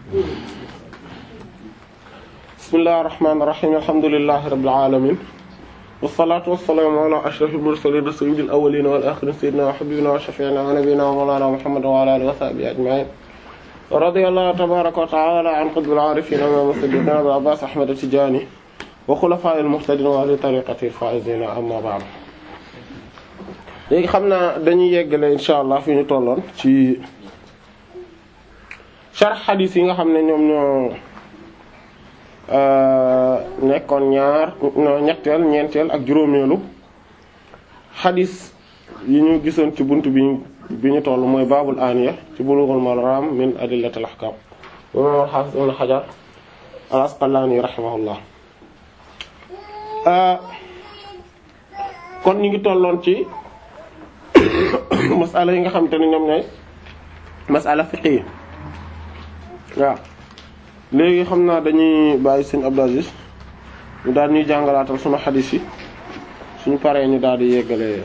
bismillahir rahmanir rahim alhamdulillahi rabbil alamin wassalatu wassalamu ala ashrafil mursalin sayyidil awwalin wal akhirin sayyidina wa habibina wa shafi'ina wa nabiyyina wa mawlana muhammad wa ala alihi wa sahbihi ajma'in radiyallahu tabaraka wa ta'ala an qutbil arifin imam as-siddiqin abil abbas ahmad at-tijani wa khulafa'il muhtadin wa ahli tariqati al-faizin amma ba'd léegi xam naa dañuy yeggale insha allah fi ñu tolloon ci sharh hadith yi nga xam ne ñoom ñoo nekkoon ñaar ñetteel ñeenteel ak juróomeelu hadith yi ñu gisoon ci bunt bi bi ñu toll mooy baabul aniya ci bulughul maram min adillatil ahkam imam al-hafiz ibn hajar al-asqalani rahimahullah kon ñu ngi tolloon ci masala yi nga xamante ne ñoom ñooy masala fiqhi waaw léegi xam naa dañuy bàyyi sëñ Abdou Aziz ñu daal ñuy jàngalaatal sunu xadiis yi suñu paree ñu daal di yeggale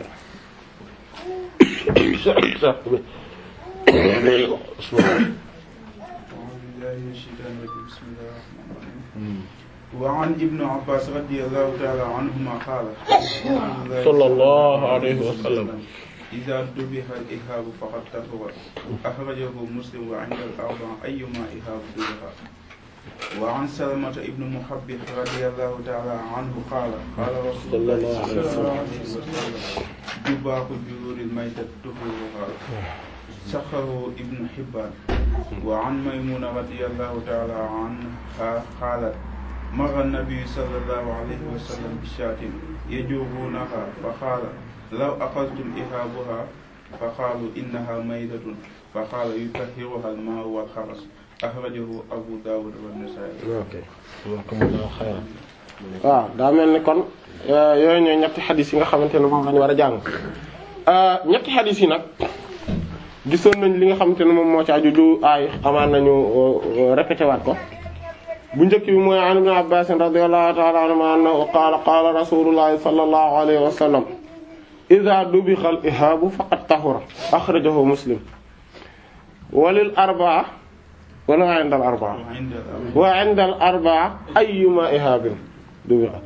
وعن ابن عباس رضي الله تعالى عنهما قال صلى الله عليه وسلم إذا ذبح الإهاب فقد طهر أخرجه مسلم وعند الأربعة أيما إهاب ذبح وعن سلمة ابن محبب رضي الله تعالى عنه قال قال رسول الله صلى الله عليه وسلم جباح جرور الميتة طهورها سخره ابن حبان وعن ميمونة رضي الله تعالى عنها قالت مر النبي صلى الله عليه وسلم بشاة يجوبونها فقال لو أخذتم إهابها فقالوا إنها ميتة فقال يطهرها الماء والخرس أخرجه أبو داود والنسائي ok xayran waaw daa mel ni kon yooyu ñooy ñetti xadis yi nga xamante ne moom lañu war a jàng ñetti xadis yi nag gisoon nañ li nga xamante ne moom moo ci aju du aay amaan nañu répété waat ko bu njëkk bi mooy an ibn Abbas radiyallahu ta'ala anhuma annahu qaala qaala rasulullahi sallallahu alayhi wa sallam idha dubixa al ihaabu faqad tahura akhrajahu muslim walil arba'a wala wa inda al arba'a وعند الأربعة wa inda al arba'a ayyuma ihaabin dubixa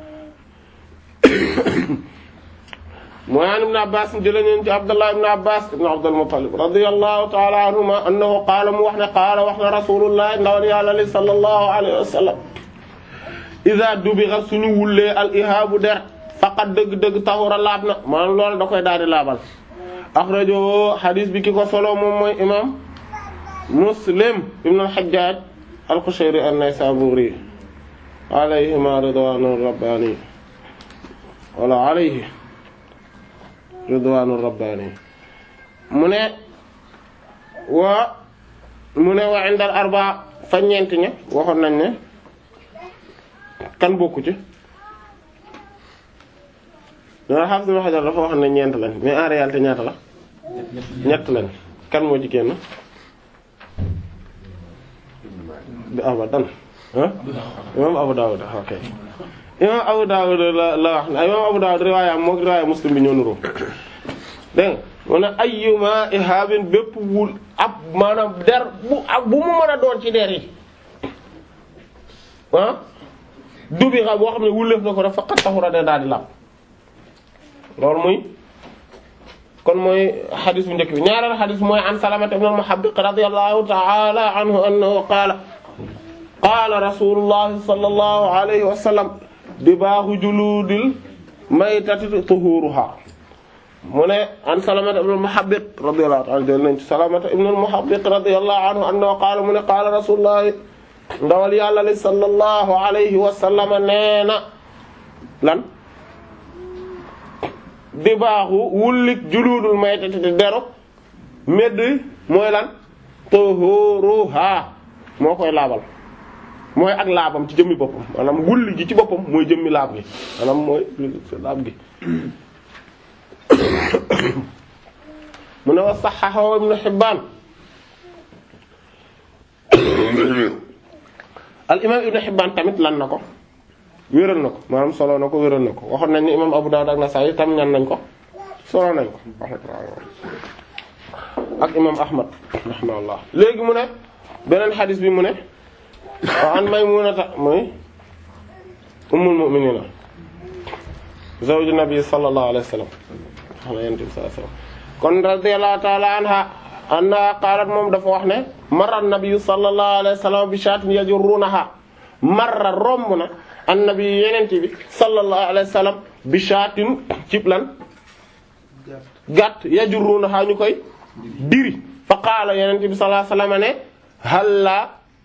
mooy an ibn Abbas jëlee nañ ci Abdullah ibn Abbas ibn Abdul Muttalib radiyallahu ta'ala anhuma annahu qaala mu wax ne qaala wax na rasulullah ndawal yàlla li sallallahu alayhi wa sallam iza dubixa suñu wullee al ihaabu der faqat dëgg-dëgg tahura laab na maanaam loolu da koy daal di laabal akhrajahu hadis bi ki ko solo moom mooy imam Muslim ibn al-Hajjaj al-Qushayri an-Naysaburi alayhima ridwanu rabbani wala alayhi ridwanu rabbani mu ne wa mu ne wa indal arba fa ñeent ña waxoon nañ ne kan bokku ci dana xam si Hajar dafa wax ne ñeent lañ mais en réalité ñaata la ñett lañ kan moo ci génn bi abadan ah imam Abu Dawud ok imam Abu Dawud la la wax ne imam Abu Dawud riwaaya moo riwaaya Muslim bi ñoo nuroo dégg nga mu ne ayyuma ihabin bépp wul ab maanaam der bu ab bu mu mën a doon ci der yi ah dubi xa boo xam ne wuleef na ko def faqat taxura de daal di laab loolu muy kon mooy xadis bu njëkk bi ñaareel xadis mooy an Salamata ibn al-Muhabbiq radiyallahu ta'ala anhu annahu qaala qaala rasulullahi sallallahu alayhi wa sallam dibaahu juluudil maytati tuhuruha mu ne an Salamata ibn al-Muhabbiq radiyallahu ta'ala jël nañ ci Salamata ibn al-Muhabbiq radiyallahu anhu annahu qaala mu ne qaala rasulullahi ndawal yàlla li sallallahu alayhi wa sallam nee na lan di baaxu wullik juluudul maytati di deru medd mooy lan tuhuruha moo koy laabal mooy ak laabam ci jëmmi boppam maanaam wulli gi ci boppam mooy jëmmi laab gi maanaam mooy laab gi mu ne wa saxaxahu ibnu Hibbaan al imam ibnu Hibbaan tamit lan na ko wéral na ko maanaam solo na ko wéral na ko waxoon nañ ni imam Abu Dawud ak Nasaa'i tam ñan nañ ko solo nañ ko ak imam Ahmad rahimahullah léegi mu ne beneen xadis bi mu ne wa an Maymunata mooy ummul mu'minina zawju nabi sallallahu alayhi wa sallam xanaa yonent bi sallallahu alayhi wa sallam kon radiyallahu ta'ala anha anna qaalat moom dafa wax ne marra nabi sallallahu alayhi wa sallam bi shaatin yajurrunaha marra romb na annabi yonent bi sallallahu alayhi wa sallam bi shaatin cib lan gàtt yajurrunaha ñu koy diri fa qaala yonent bi sallallahu alayhi wa sallam ne halla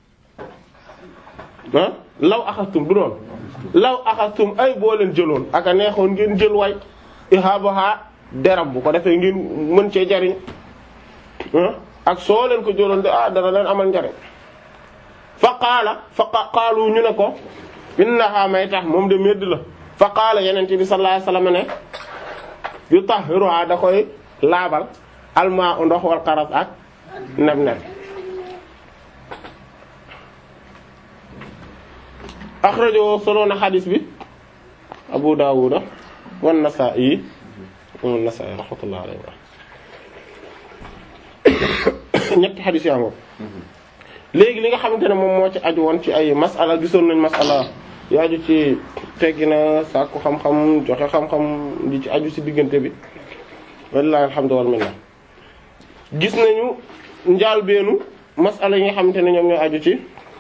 ah law axastum du doon law axastum ay boo leen jëloon aka neexoon ngeen jël way ihaabaha deram bu ko defee ngeen mën cee jariñ ak soo leen ko jëloon de ah dana leen amal njariñ fa qaala fa qaalu ñu ne ko innaha may tax moom de medd la fa qaala yeneen bi sallallahu alayhi wasallam ne yutahhiruha da koy laabal almaa u ndox wal xaras ak neb neb axrajo solo na xadis bi Abu Dawuda wan Nasaa'i wan Nasaa'i rahmatullahi alayhi ñetti xadis yaa ngoog léegi li nga xamante ne moom moo ci aju woon ci ay masala gisoon nañ masala yu aju ci teggi na sàkku xam-xam joxe xam-xam di ci aju ci diggante bi wallahi alhamdu wal minna gis nañu njaal beenu masala yi nga xamante ne ñoom ñoo aju ci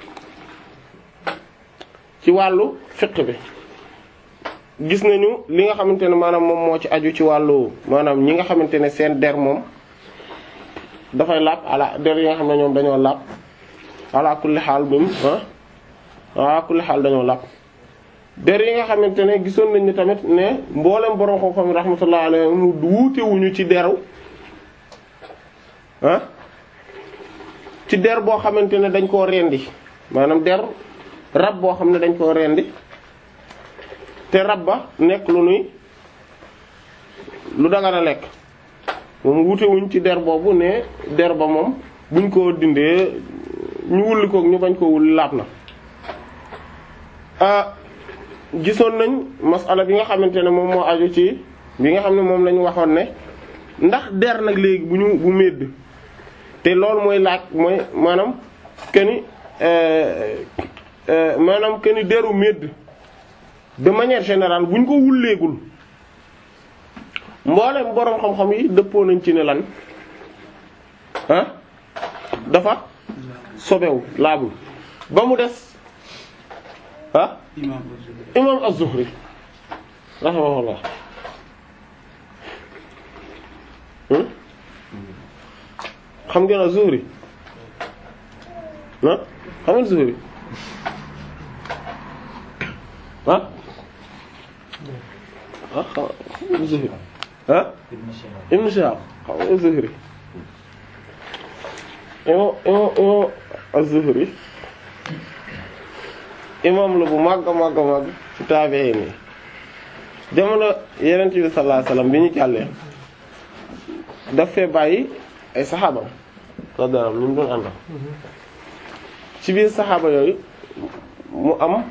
ci wàllu fiqh bi gis nañu li nga xamante ne maanaam moom moo ci aju ci wàllu maanaam ñi nga xamante ne seen der moom dafay laab ala der yi nga xam ne ñoom dañoo laab ala kulli xaal bim ah ala kulli xaal dañoo laab der yi nga xamante ne gisoon nañ ni tamit ne mboolem borom xam-xam rahmatullah alayhim wuute wuñu ci deru ah ci der boo xamante ne dañ koo rendi maanaam der rab boo xam ne dañ koo rendi te rab ba nekk lu nuy lu dangana lekk moom wuute wuñ ci der boobu ne der ba moom buñ ko dindee ñu wulli koog ñu bañ ko wulli laab na ah gisoon nañ masala bi nga xamante ne moom moo aju ci bi nga xam ne moom lañu waxoon ne ndax der nag léegi bu ñu bu medd te loolu mooy laaj mooy maanaam keni maanaam keni deru medd de manière générale bu ñu ko wulleegul mboolem boroom xam-xam yi dëppoo nañ ci ne lan ah dafa sobewu laabul ba mu des ah imam az-Zuhri rahimahullah xam ngeen az-Zuhri ah xam ngeen Zuhri ah ah xam ngeen Zuhri ah Ibn Shihab xam ngeen Zuhri imam imam imam az-Zuhri imam la bu màgg màgg màgg ci taabi'iin yi jamono Yonent bi sallallahu alayhi wasallam bi ñu jàllee daf fee bàyyi ay saxaabam radiyallahu ñu mu doon àndal ci biir saxaaba yooyu mu am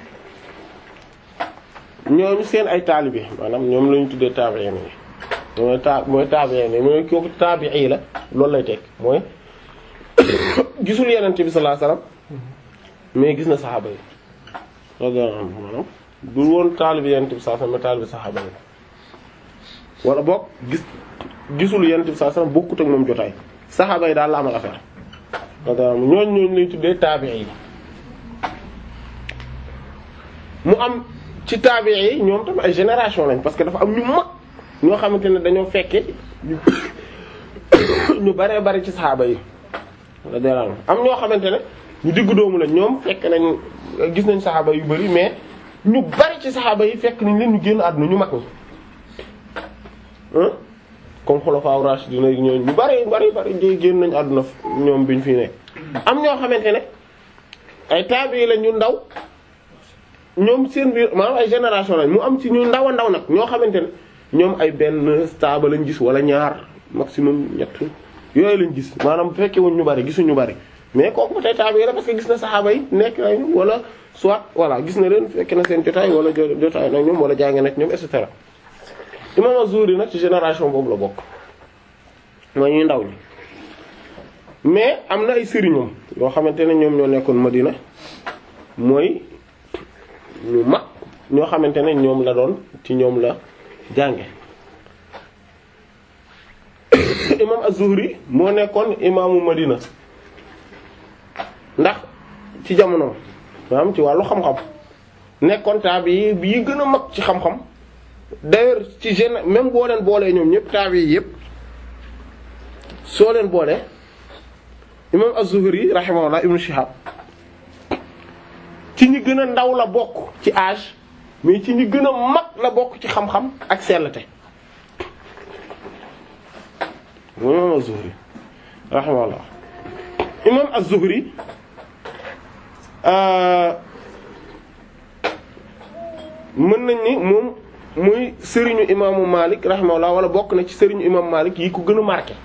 ñooñu seen ay taalibe maanaam ñoom la ñu tuddee taabi'iin yi mooy ta mooy taabi'iin yi mooy kooku taabi'i la loolu lay teg mooy gisul Yonent bi sallallahu alayhi wasallam mais gis na saxaaba yi radiyallahu anhum maanaam du woon taalibe Yonent bi sallallahu alayhi wasallam mais taalibe saxaaba yi wala boog gis gisul Yonent bi sallallahu alayhi wasallam bokkut ak moom jotaay saxaaba yi daal la amal affaire radiyallahu ñooñ ñooñu lay tuddee taabi'i yi mu am ci taabi'i yi ñoom tam ay génération lañ parce que dafa am ñu mag ñoo xamante ne dañoo fekke ñu baree bari ci saxaaba yi radiyallahu am ñoo xamante ne ñu diggu doomu la ñoom fekk nañ gis nañ saxaaba yu bari mais ñu bari ci saxaaba yi fekk nañ leen ñu génn àdduna ñu mag ñi comme xulafaa rashidina ñooñu ñu bari bari bari génn nañ àdduna ñoom biñ fi nekk am ñoo xamante ne ay taabi la ñu ndaw ñoom seen biir maanaam ay génération lañ mu am ci ñu ndaw a ndaw nag ñoo xamante ne ñoom ay benn stable lañ gis wala ñaar maximum ñett yooyu lañ gis maanaam bu fekkee wuñ ñu bari gisuñ ñu bari mais kooku ba tey taabi la parce que gis na saxaaba yi nekk nañu wala soit voilà gis na leen fekk na seen jotaay wala jotaay nag ñoom wala jàng nag ñoom et cetera. imam Az-Zuhri nag ci génération boobu la bokk mooy ñuy ndaw ñi mais am na ay sëriñam yoo xamante ne ñoom ñoo nekkoon Madina mooy ñu mag ñoo xamante ne ñoom la doon ci ñoom la jànge imam az-Zuhri moo nekkoon imaamu Madina ndax ci jamono maanaam ci wàllu xam-xam nekkoon taabi bi yi gën a mag ci xam-xam d'ailleurs ci gén même boo leen boolee ñoom ñëpp taabi yi yëpp soo leen boolee imam az-Zuhri rahimahullah ibnu Shihab ci ñi gën a ndaw la bokk ci âge mais ci ñi gën a mag la bokk ci xam-xam ak sellte imam az-Zuhri rahimahullah imam az-Zuhri mën nañ ni moom muy sëriñu imaamu Malik rahimahullah wala bokk na ci sëriñu imam Malik yi ko gën a marqué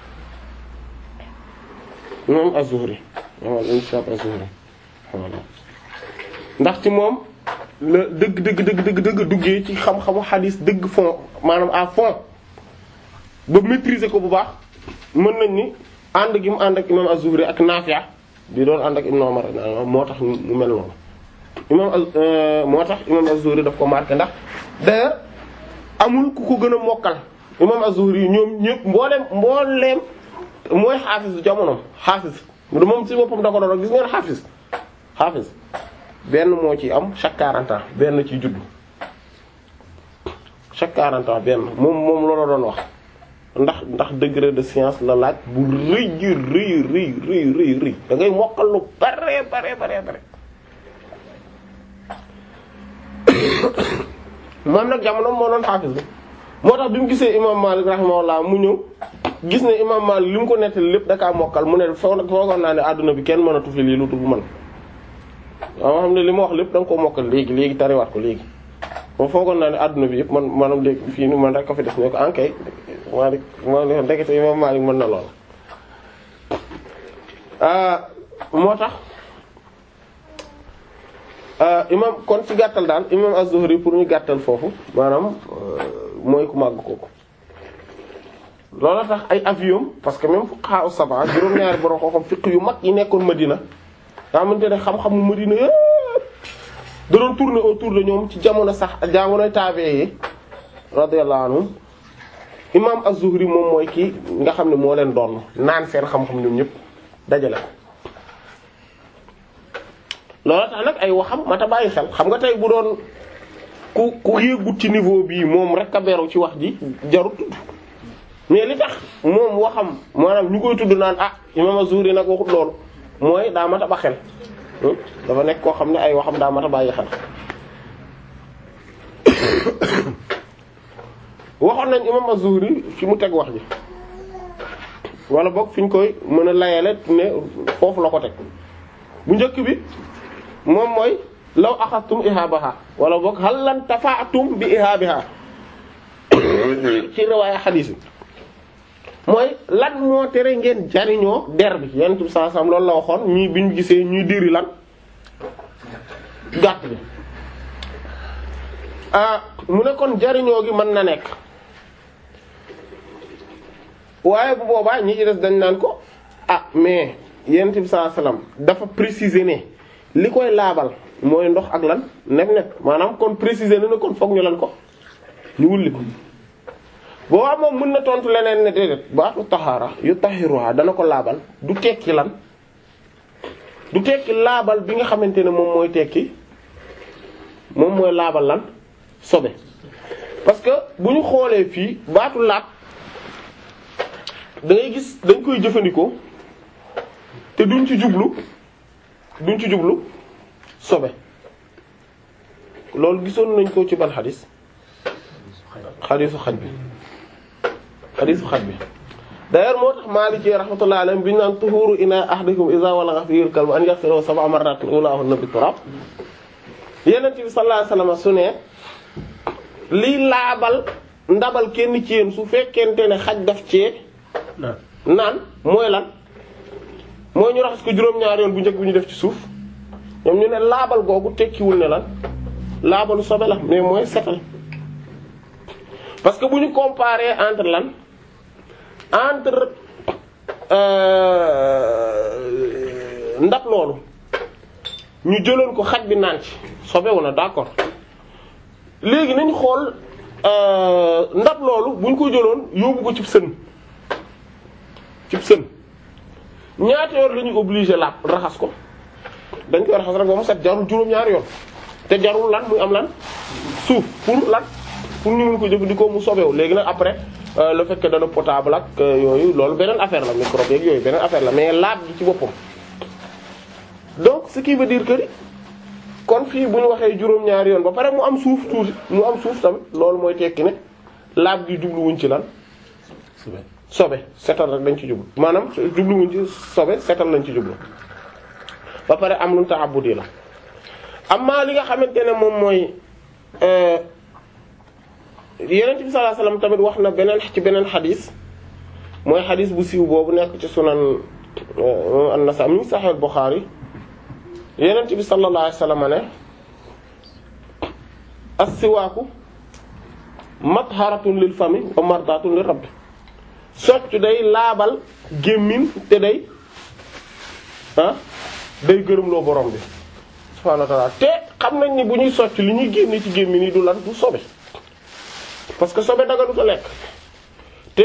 imam az-Zuhri imam az-Zuhri rahimahullah ndax ci moom la dëgg dëgg dëgg dëgg dëgg duggee ci xam-xamu xadiis dëgg fond maanaam à fond ba maîtriser ko bu baax mën nañ ni ànd gi mu ànd ak imam az-Zuhri ak Naafi' di doon ànd ak Ibn Umar moo tax mu mel noonu imam moo tax imam az-Zuhri daf ko marqué ndax d'ailleurs amul ku ko gën a mokkal imam az-Zuhri ñoom ñëpp mbooleem mbooleem mooy xaafis jamonoom xaafis moom ci boppam da ko doon gis ngeen xaafis xaafis benn moo ci am chaque 40 ans benn ci juddu chaque 40 ans benn moom moom loola doon wax ndax ndax degré de science la laaj bu rëy rëy rëy rëy rëy rëy da ngay mokkal lu bare bare bare bare moom nag jamono moo doon xaafis bi moo tax bi mu gisee imam Malik rahimahullah mu ñëw gis ne imam Malik li mu ko nettali lépp dakaa mokkal mu ne foo foogoon naa ne àdduna bi kenn mënatu fi lii lu tudd man waaw xam ne li ma wax lépp da nga ko mokkal léegi léegi tariwaat ko léegi moom foogoon naa ne àdduna bi yëpp man maanaam léegi fii ni man rek ko fi def ne ko ankay Malik moo ne ndekete imam Malik mën na lool moo tax imam kon ci gàttal daal imam az-Zuhri pour ñu gàttal foofu maanaam mooy ku màgg kooku loolu tax ay avion parce que même fuqaha as-sab'a juróom-ñaari borom xam-xam fiqh yu mag yi nekkoon Madina nga xamante ne xam-xamu Madina yëpp da doon tourner autour de ñoom ci jamono sax jamonoy taabee yi radiyallahu anhum imam az-Zuhri moom mooy kii nga xam ne moo leen doon naan seen xam-xam ñoom ñëpp dajale ko loolu tax nag ay waxam mata bàyyi xel xam nga tey bu doon ku ku yéegut ci niveau bii moom rek a beru ci wax ji jarut tudd mais li tax moom waxam maanaam ñu koy tudd naan ah imam az-Zuhri nag waxut loolu mooy daa mat a ba xel dafa nekk koo xam ne ay waxam daa mat a bàyyi xel waxoon nañ imam az-Zuhri fi mu teg wax ji wala boog fi ñu koy mën a layale ne foofu la ko teg bu njëkk bi moom mooy law axastum ihaabaha wala boog hal lan tafaatum bi ihaabiha ci riwaaya xadiis bi mooy lan moo tere ngeen jariñoo der bi yenn bi saa sam loolu la waxoon ñii bi ñu gisee ñuy diri lan gàtt bi ah mu ne kon jariñoo gi mën na nekk waaye bu boobaa ñi ci des dañ naan ko ah mais yenn bi saa salaam dafa préciser ne li koy laabal mooy ndox ak lan nef nef maanaam kon préciser na ne kon foog ñu lan ko ñu wulli ko boobaa moom mën na tontu leneen ne déedéet baatu taxaara yu taxiruha dana ko laabal du tekki lan du tekki laabal bi nga xamante ne moom mooy tekki moom mooy laabal lan sobe parce que bu ñu xoolee fii baatu laab da ngay gis dañ koy jëfandikoo te duñ ci jublu duñ ci jublu sobe loolu gisoon nañ ko ci ban xadis xadisu xaj bi xadisu xaj bi d'ailleurs moo tax Maliki rahmatullahi alayhi bi ñu naan tuhuru ina ahadikum iza walagha fihi al-kalbu an yaghsilahu sab'a marratin ulahunna bit-turab Yonent bi sallallahu alayhi wasallam su ne liy laabal ndabal kenn ci yéen su fekkente ne xaj daf cee naan mooy lan mooy ñu raxas ko juróom-ñaari yoon bu njëkk bi ñu def ci suuf ñoom ñu ne laabal googu tekkiwul ne lan laabalu sobe la mais mooy setal parce que bu ñu comparer entre lan entre ndab loolu ñu jëloon ko xaj bi naan ci sobewu na d'accord léegi nañ xool ndab loolu buñ ko jëloon yóbbu ko cib sën cib sën ñaata yoon la ñu obligé laab raxas ko dañ koy raxas rek ba mu set jarul juróom-ñaari yoon te jarul lan muy am lan suuf pour lan pour ñu mun ko jëfandikoo mu sobewu léegi nag après le fait que dana potable ak yooyu loolu beneen affaire la microbe yeeg yooyu beneen affaire la mais laab gi ci boppam donc ce qui veut dire que kon fii bu ñu waxee juróom-ñaari yoon ba pare mu am suuf tuuti mu am suuf tamit loolu mooy tekki ne laab gi jubluwuñ ci lan sobe setal rek dañ ci jublu maanaam jubluwuñ ci sobe setal lañ ci jublu ba pare am lu ta'abbudi la amma li nga xamante ne moom mooy Yonent bi sallallahu alayhi wasallam tamit wax na beneen ci beneen xadis mooy xadis bu siiw boobu nekk ci sunan an-Nasa'i mi Sahih al-Bukhari Yonent bi sallallahu alayhi wasallam ne as-siwaaku matharatun lil fami wa mardatun lir rabb soccu day laabal gémmiñ te day ah day gërëmloo borom bi subhaanahu wa ta'ala te xam nañ ni bu ñuy socc li ñuy génne ci gémmiñ yi du lan du sobe parce que sobe daganut a lekk te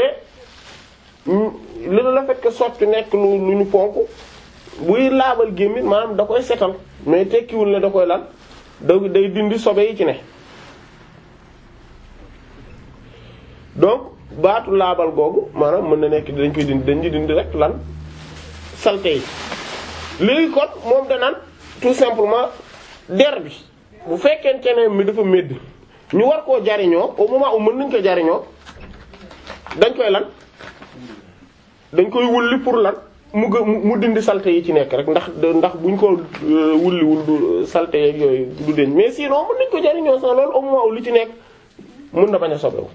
li la fait que soccu nekk lu lu ñu fonk buy laabal gémmiñ maanaam da koy setal mais tekkiwul ne da koy lan da day dindi sobe yi ci ne donc baatu laabal googu maanaam mën na nekk dañ koy dindi dañ di dindi rek lan salte yi léegi kon moom danaan tout simplement der bi bu fekkente ne mi dafa médd ñu war koo jariñoo au moment où mën nañ ko jariñoo dañ koy lan dañ koy wulli pour lan mu gë mu dindi salte yi ci nekk rek ndax ndax buñ ko wulliwul du salte yeeg yooyu du deñ mais sinon mën nañ ko jariñoo sax loolu au moment où li ci nekk mën na bañ a sobewu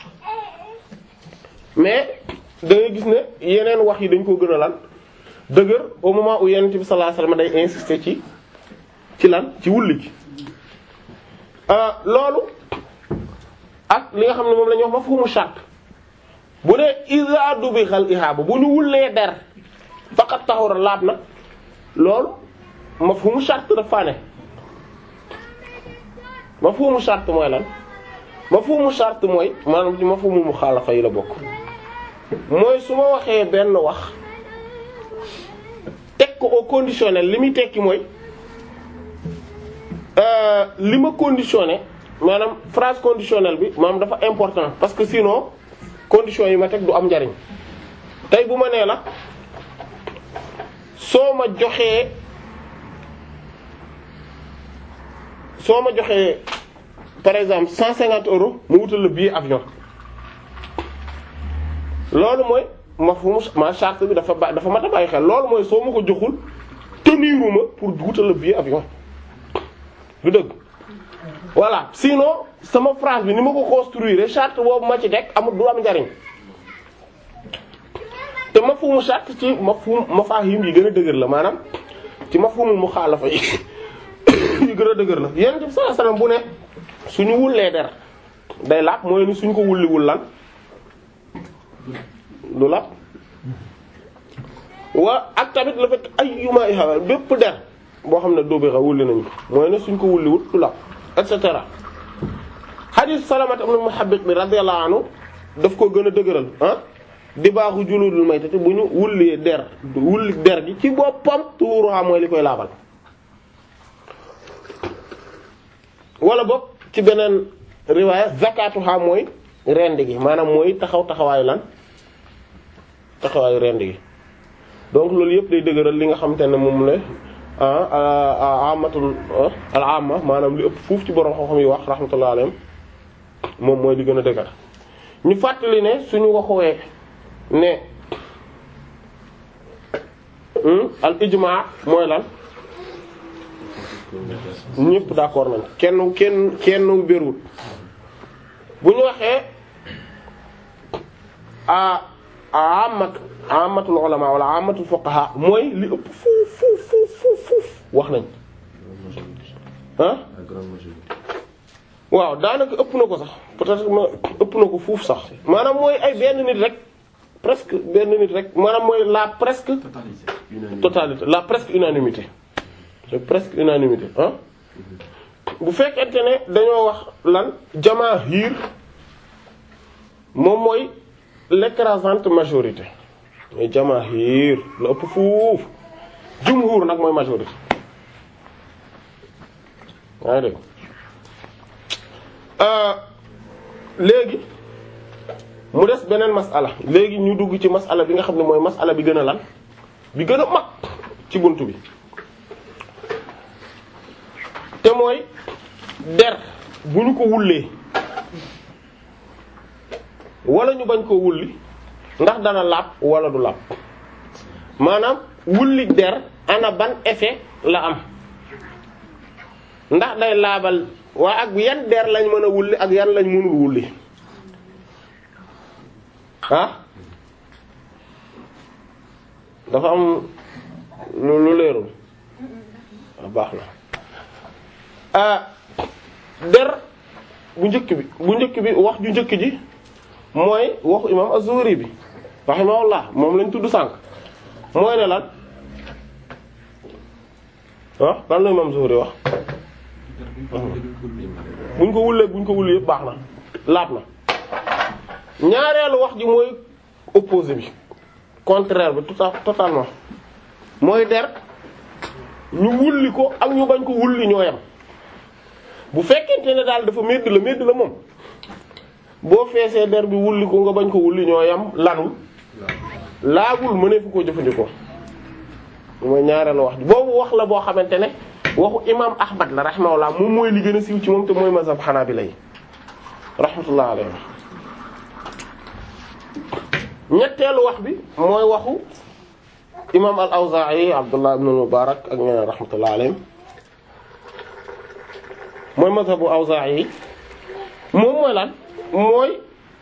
mais da ngay gis ne yeneen wax yi dañ koo gën a lan dëgër au moment où Yonent bi sallallahu alayhi wasallam day insister ci ci lan ci wulli gi loolu ak li nga xam ne moom la ñuy wax mafhumu shart bu dee iza dubixal ihaaba bu ñu wullee der faqat tahura laab na loolu mafhumu shart dafa ne mafhumu shart mooy lan mafhumu shart mooy maanaam ci mafhumu muxaalafa yi la bokk mooy su ma waxee benn wax teg ko au conditionnel li muy tekki mooy li ma conditionné maanaam phrase conditionnelle bi maanaam dafa important parce que sinon conditions yi ma teg du am njariñ tey bu ma nee la soo ma joxee soo ma joxee par exemple cent cinquante euros mu wutal la billet avion loolu mooy mafhum ma charte bi dafa ba dafa mat a bàyyi xel loolu mooy soo ma ko joxul teniruma pour wutal la billet avion du dëgg voilà sinon sama phrase bi ni ma ko construire charte boobu ma ci teg amul du am njariñ te mafhumu charte ci mafhum mafahim yi gën a dëgër la maanaam ci mafhumul muxaalafa yi yu gën a dëgër la yonent bi sallallahu alayhi wasallam bu ne suñu wullee der day laab mooy ni suñ ko wulliwul lan lu laab waa ak tamit la fekk ay yuma iha bépp der boo xam ne dóobéra wulli nañu mooy ne suñ ko wulliwul du laab et cetera hadith Salamat ibn Muhabbiq bi radiyallahu anhu daf ko gën a dëgëral ah di baaxu juludul maytati bu ñu wullee der wulli der gi ci boppam tuuruha mooy li koy laabal wala boog ci beneen riwaaya zakatuha mooy rend gi maanaam mooy taxaw taxawaayu lan taxawaayu rend gi donc loolu yëpp day dëgëral li nga xamante ne moom la ah amatul al amma maanaam li ëpp fuuf ci borom xam-xam yi wax rahmatullah alayhim moom mooy li gën a dëgër ñu fàttali ne suñu waxuwee ne al ijmaa mooy lan ñëpp d'accord nañ kenn kenn kenn bérwul bu ñu waxee a amat amatul ulama wala amatul fuqaha mooy li ëpp fuuf fuuf fuuf fuuf fuuf wax nañ ah waaw daanaka ëpp na ko sax peut-être ma ëpp na ko fuuf sax maanaam mooy ay benn nit rek presque benn nit rek maanaam mooy la presque totalité la presque unanimité c'est presque unanimité ah bu fekkente ne dañoo wax lan jamaahir moom mooy l'écrasante majorité mooy jamaahir la ëpp fuuf jumhur nag mooy majorité yaa ngi dégg léegi mu des beneen masala léegi ñu dugg ci masala bi nga xam ne mooy masala bi gën a lan bi gën a mag ci bunt bi te mooy der bu ñu ko wullee wala ñu bañ ko wulli ndax dana laab wala du laab maanaam wulli der ana ban effet la am ndax day laabal waa ak yan der lañ mën a wulli ak yan lañ mënul wulli ah dafa am lu lu leerul a baax na ah der bu njëkk bi bu njëkk bi wax ju njëkk ji mooy waxu imam Az-Zuhri bi rahimahullah moom lañ tudd sànq mooy ne lan ah lan la imam Zuhri wax buñ ko wullee buñ ko wullee yëpp baax na laab na ñaareelu wax ji mooy opposé bi contraire bi tout à totalement mooy der ñu wulli ko ak ñu bañ ko wulli ñoo yam bu fekkente ne daal dafa medd la medd la moom boo feesee der bi wulli ko nga bañ ko wulli ñoo yam lanul laabul mënee fu ko jëfandikoo mooy ñaareelu wax ji boobu wax la boo xamante ne waxu imam ahmad la rahimahullah moom mooy li gën a siiw ci moom te mooy mazhab hanabila yi rahmatullah alayhi ñetteelu wax bi mooy waxu imam al awzaa'i abdullah ibn mubarak ak ñeneen rahmatullah alayhim mooy mazhabu awzaa'i yi moom mooy lan mooy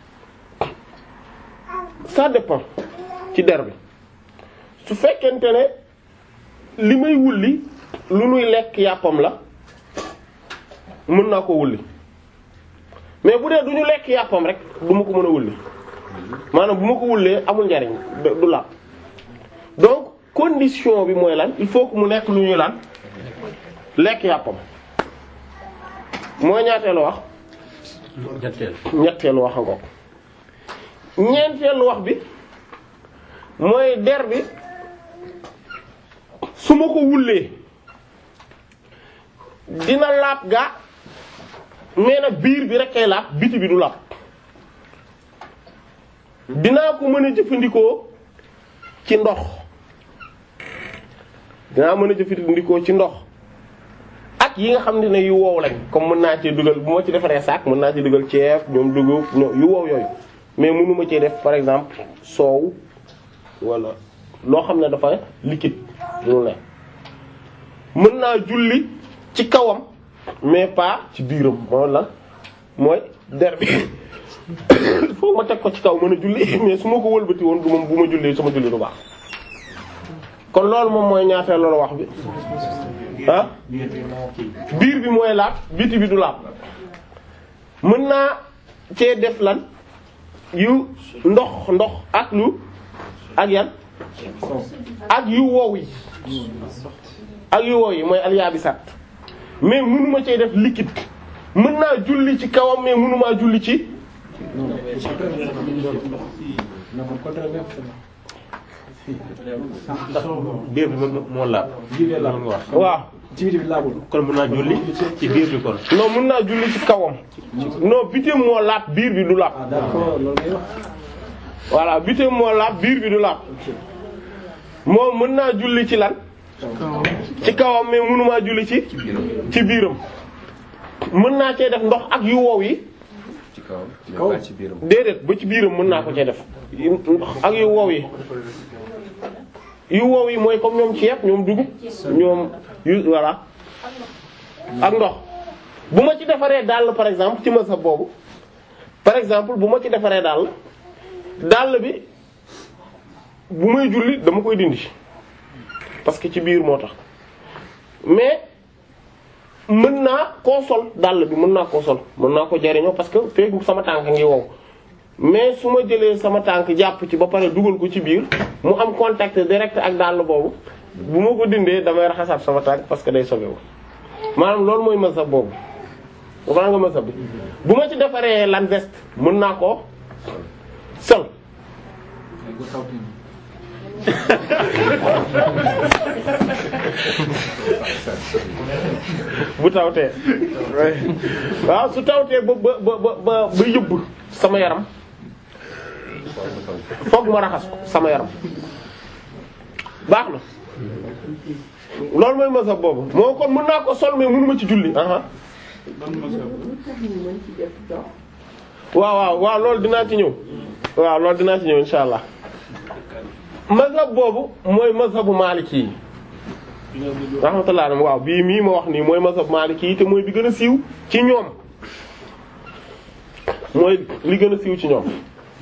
ça dépend ci der bi su fekkente ne li may wulli lu nuy lekk yàppam la mën naa ko wulli mais bu dee du ñu lekk yàppam rek du ma ko mën a wulli maanaam bu ma ko wullee amul njariñ du la donc condition bi mooy lan il faut que mu nekk lu ñuy lan lekk yàppam mooy ñaateelu wax ñetteel ñetteelu wax nga ko ñeenteelu wax bi mooy der bi su ma ko wullee dina laab ga mais nag biir bi rek kay laab biti bi du laab dinaa ko mën a jëfandikoo ci ndox dinaa mën a jëfandikoo ci ndox ak yi nga xam ne yu wow lañ comme mën naa cee dugal bu ma ci defaree saak mën naa ci dugal ceeb ñoom dugub ñoom yu wow yooyu mais mënuma cee def par exemple soow wala loo xam ne dafa liquide lu ne mën naa julli ci kawam mais pas ci biiram moo la mooy der bi foo ma teg ko ci kaw mën a julli mais su ma ko wëlbati woon du ma bu ma jullee sama julli du baax kon loolu moom mooy ñaateel loolu wax bi ah biir bi mooy laab biti bi du laab mën naa cee def lan yu ndox ndox ak lu ak yan ak yu wow yi ak yu wow yi mooy alyaabisat mais mënuma cee def liquide mën naa julli ci kawam mais mënumaa julli ci ndax biir bi moom moo laab. biir bi laab nga wax. waaw ci biti bi laabul. kon mën naa julli ci biir bi kon. non mën naa julli ci kawam non bitim moo laab biir bi du laab ah d'accord loolu ngay wax. voilà bitim moo laab biir bi du laab moom mën naa julli ci lan ci kawam mais mënumaa julli ci ci biiram mën naa cee def ndox ak yu wow yi ci kawam mais kaw. pas ci biiram. déedéet ba ci biiram mën naa ko cee def ndox ak yu wow yi yu wow yi mooy comme ñoom ceeb ñoom dugub ñoom yu voilà ak ndox bu ma ci defaree dàll par exemple ci masa boobu par exemple bu ma ci defaree dàll dàll bi bu may julli dama koy dindi parce que ci biir moo tax mais mën naa koo sol dàll bi mën naa koo sol mën naa ko jariñoo parce que feek sama tànk ngi wow mais su ma jëlee sama tànk jàpp ci ba pare dugal ko ci biir mu am contact direct ak dàll boobu bu ma ko dindee damay raxasaat sama tànk parce que day sobewu maanaam loolu mooy mazhab boobu dafa nga mazhab bi bu ma ci defaree lan veste mën naa ko sol bu tawtee waaw su tawtee ba ba ba ba ba yëbb sama yaram fokk ma raxas ko sama yaram baax na loolu mooy mazhab boobu moo kon mën naa ko sol mais mënuma ci julli aha ban mazhab waaw waaw waaw loolu dinaa ci ñëw waaw loolu dinaa ci ñëw insha allah mazhab boobu mooy mazhabu maliki yi rahmatullah alayhi waaw bii mii ma wax nii mooy mazhab maliki yi te mooy bi gën a siiw ci ñoom mooy li gën a siiw ci ñoom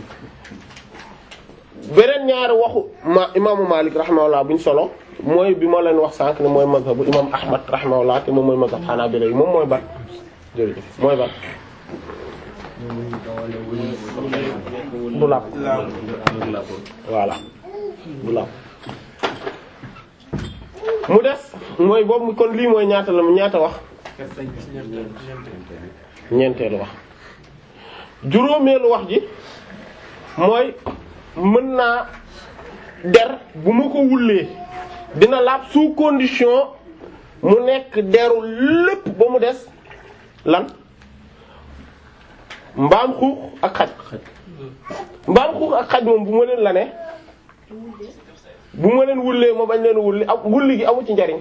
beneen ñaari waxu ma imaamu Malik rahimahullah buñ solo mooy bi ma leen wax sànq ne mooy mazhabu imam Ahmad rahimahullah te moom mooy mazhab Hanabila yi moom mooy ban jërëjëf mooy ban du làpp voilà du làpp mu des mooy boobu kon lii mooy ñaata la ñaata wax ñeenteelu wax juróomeelu wax ji mooy mën naa der bu ma ko wullee dina laab sous condition mu nekk deru lépp ba mu des lan mbaam xuux ak xaj mbaam xuux ak xaj moom bu ma leen la ne bu ma leen wullee ma bañ leen wulli ak wulli gi amu ci njariñ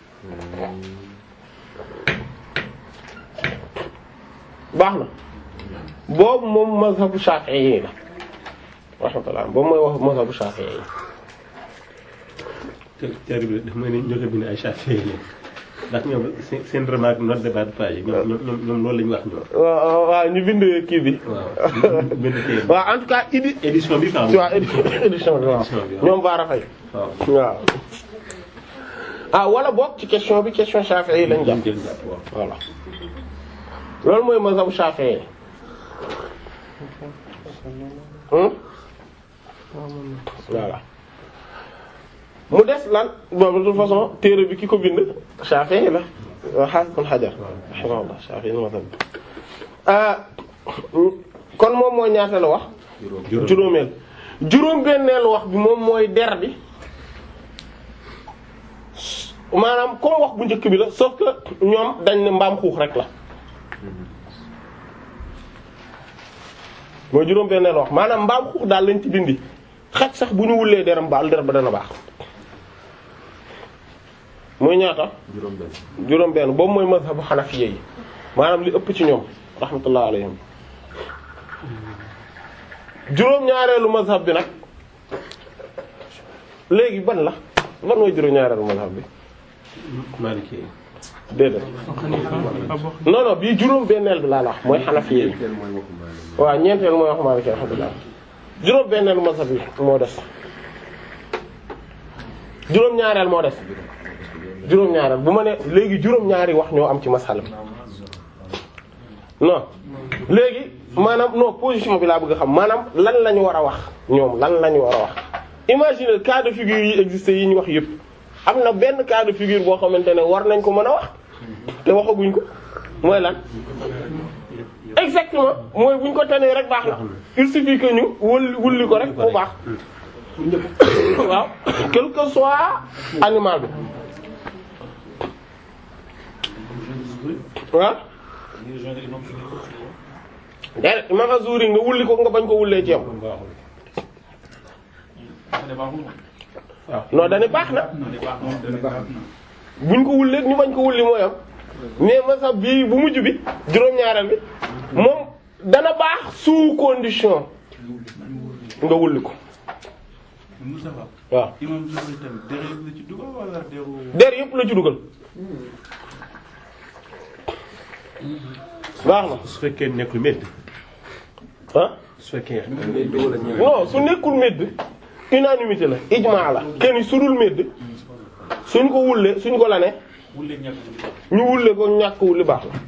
baax na boobu moom mazhabu Shafi'i la rahmatullah boobu mooy wax mazhabu Shafi'i te teer bi dafa mel ni ñoo ko bind ay Shafi'i lañ ndax ñoom seen seen remarque note de bas de page ñoom ñoom ñoom loolu lañu wax ñoom. waaw waaw ñu bind kii bi waaw bind téere bi. waaw en tout cas idi édition bi quoi. waaw édition édition bi waaw Édition bi, waaw. ñoom baara fay waaw. waaw ah wala boog ci question bi question Shafi'i yi lañ jàpp jël jàpp waaw. voilà loolu mooy mazhabu Shafi'i hmm voilà mu des lan boobu de toute façon téere bi ki ko bind Shafi'i la wa Hafiz ibn Hajar rahimahullah Shafi'i mazhab bi ah kon moom mooy ñaata la wax juróom juróomeel juróom benneelu wax bi moom mooy der bi maanaam comme wax bu njëkk bi la sauf que ñoom dañ ne mbaam xuux rek la mooy juróom benneelu wax maanaam mbaam xuux daal lañ ci dindi xaj sax bu ñu wullee deram baal der ba dana baax mooy ñaata juróom benn boobu mooy mazhabu xanafiya yi maanaam li ëpp ci ñoom rahmatullah alayhim juróom ñaareelu mazhab bi nag léegi ban la ban mooy juróom ñaareelu mazhab bi Maliki déedéet non non bii juróom benneel bi laa la wax mooy xanafiya yi waaw ñeenteel mooy wax Maliki alhamdulillah juróom benneelu mazhab bi moo des juróom ñaareel moo des juróom ñaareel bu ma ne léegi juróom ñaari wax ñoo am ci masala bi non léegi maanaam non position bi laa bëgg a xam maanaam lan la ñu war a wax ñoom lan la ñu war a wax imagine cas de figure yi existé yi ñu wax yëpp am na benn cas de figure boo xamante ne war nañ ko mën a wax te waxaguñ ko mooy lan exactement mooy buñ ko tanee rek baax na il suffit que ñu wulli wulli ko rek bu baax waaw quel que soit animal bi waaw déedéet imam Azuri nga wulli ko nga bañ ko wullee ci yam non dane baax na buñ ko wullee ñu bañ ko wulli mooy am mais masab bii bu mujj bi juróom-ñaareel bi moom dana baax sous condition nga wulli ko Moustapha waaw imam Zuhri tamit dere la ci dugal wala deru der yëpp la ci dugal baax na su fekkee nekkul métti ah su fekkee non su nekkul medd unanimité la ijmaa la kenn su dul medd suñ ko wullee suñ ko lane wulle ñàkk ñu wulle ko ñàkk wulli baax la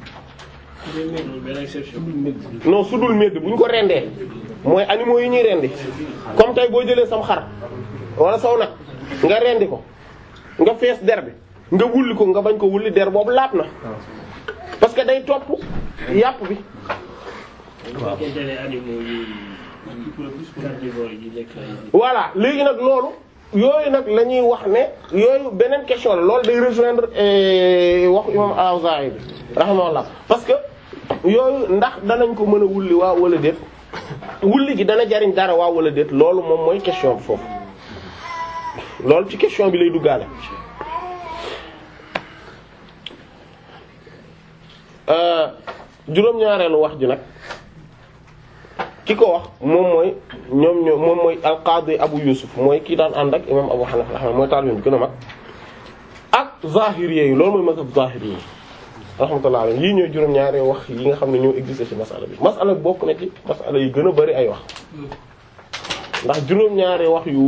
non su dul medd bu ñu ko rendee mooy animaux yi ñuy rendi comme tey boo jëlee sam xar wala saw nag nga rendi ko nga fees der bi nga wulli ko nga bañ ko wulli der boobu laab na parce que day topp yàpp bi waaw bu fekkente ne animaux yi carnivores yi lekk ay voilà léegi nag loolu yooyu nag la ñuy wax ne yooyu beneen question la loolu day rejoindre eh, waxu imam al-Awzaa'i bi rahimahullah parce que yooyu ndax danañ ko mën a wulli waaw wala déet wulli gi dana jariñ dara waaw wala déet loolu moom mooy question bi foofu loolu ci question bi lay duggaale euh juróom-ñaareelu wax ji nag ki ko wax moom mooy ñoom ñoo moom mooy alqaadi Abu Yusuf mooy kii daan ànd ak imam Abu Hanifa rahma mooy taalibe bi gën a mag ak zahiri yi loolu mooy mazhab zahiri yi rahmatullah alayhi lii ñooy juróom-ñaari wax yi nga xam ne ñoo existé ci masala bi masala bi bokk na ci masala yi gën a bari ay wax ndax juróom-ñaari wax yu